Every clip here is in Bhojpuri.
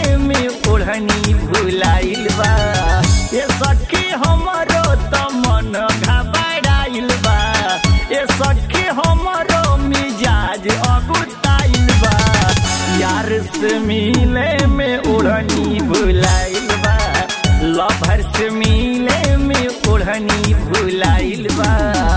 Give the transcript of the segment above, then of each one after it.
मिले में ओढ़नी भुलाइल बा ये सखी हमरो त मन घबराइल बा ये सखी हमरो मिजाज अगुताइल बा यार से मिले में ओढ़नी भुलाइल बा लभर से मिले में ओढ़नी भुलाइल बा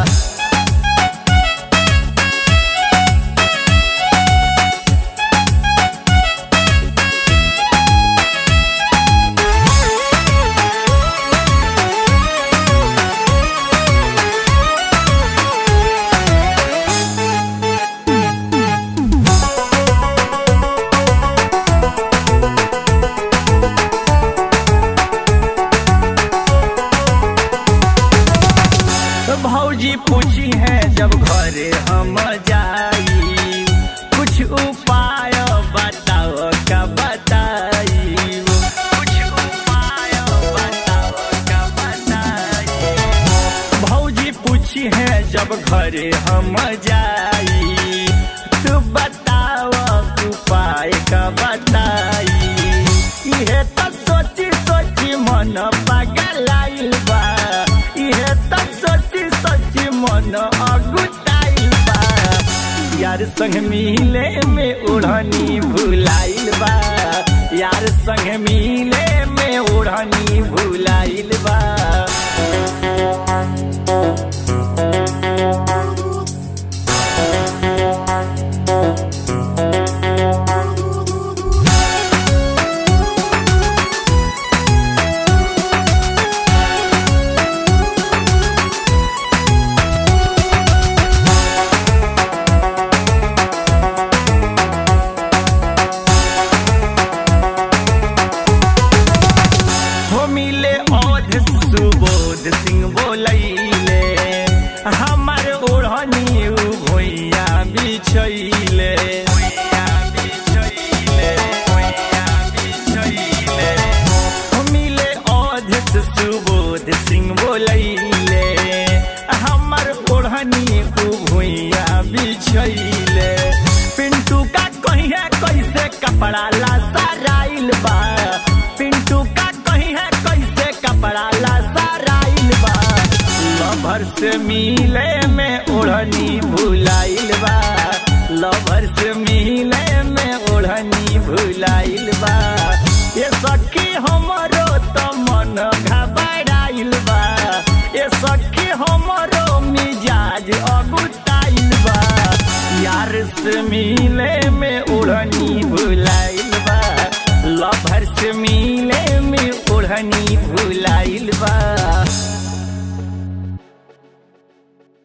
भौजी पूछी है जब घरे हम जाई कुछ उपाय बताओ का बताई कुछ उपाय बताओ का बताई भौजी पूछी है जब घरे हम जाई तू बताओ उपाय का बताई इहे तो सोची सोची मन पगलाइल बा इहे तो सोची सोची मन अगुटाइल बा यार संग मिले में ओढ़नी भुलाइल बा यार संग मिले में ओढ़नी भुलाइल बा हो मिले औध सुबोध सिंह बोलैले हमार ओढ़नी उ भोइया बिछैले हो मिले औध सुबोध सिंह बोलैले हमार ओढ़नी उ भोइया बिछैले पिंटू का कहिए कैसे कपड़ा ला सराइल बा पिंटू का कहीं है कैसे कपड़ा ला सराइल बा लभर से मिले में ओढ़नी भुलाइल बा लभर से मिले में ओढ़नी भुलाइल बा ये सखी हमरो त मन घबराइल बा ये सखी हमरो मिजाज अगुताइल बा यार से मिले में ओढ़नी भुलाइल बा लभर से मिले में ओढ़नी